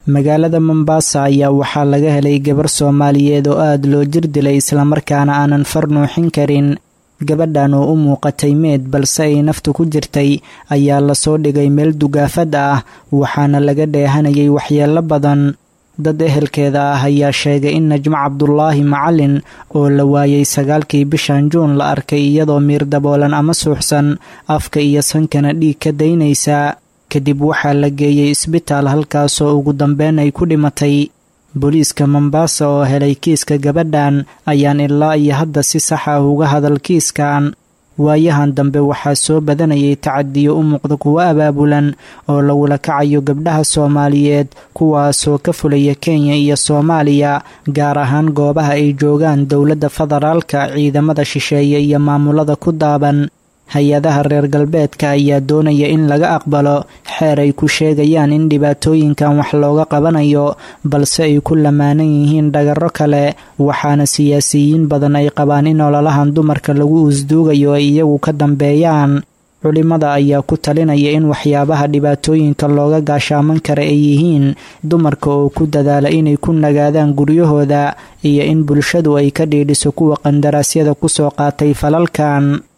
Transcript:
magaalada mombasa ayaa waxaa laga helay gabar soomaaliyeed oo aada loo jir dilay islamarkaana aanan far nuuxin karin gabadhan oo u muuqatay meed balse ay naftu ku jirtay ayaa lasoo dhigay meel dugaafad ah waxaana laga dheehanayay waxyeello badan dad ehelkeeda ah ayaa sheegay in najmo cabdulaahi macalin oo la waayay sagaalkii bishan juun la arkay iyadoo miir daboolan ama suuxsan afka iyo sankana dhiig ka daynaysa kadib waxaa la geeyey isbitaal halkaasoo ugu dambeyn ay ku dhimatay booliiska mombasa oo helay kiiska gabadhan ayaan ilaa iyo hadda si sax ah uga hadal kiiskan waayahan dambe waxaa soo badanayay tacadiyo u muuqda kuwo abaabulan oo lagula kacayo gabdhaha soomaaliyeed kuwaasoo ka fulaya kenya iyo soomaaliya gaar ahaan goobaha ay joogaan dowladda federaalka ciidamada shisheeye iyo maamulada ku daaban hay-adaha reer galbeedka ayaa doonaya in laga aqbalo xeer ay ku sheegayaan in dhibaatooyinkan wax looga qabanayo balse ay ku lamaanan yihiin dhagarro kale waxaana siyaasiyiin badan ay qabaan in ololahan dumarka lagu usduugayo ay iyagu ka dambeeyaan culimada ayaa ku talinaya in waxyaabaha dhibaatooyinka looga gaashaaman kara ay yihiin dumarka oo ku dadaala inay ku nagaadaan guryahooda iyo in bulshadu ay ka dhiidhiso kuwa qandaraasyada kusoo qaatay falalkan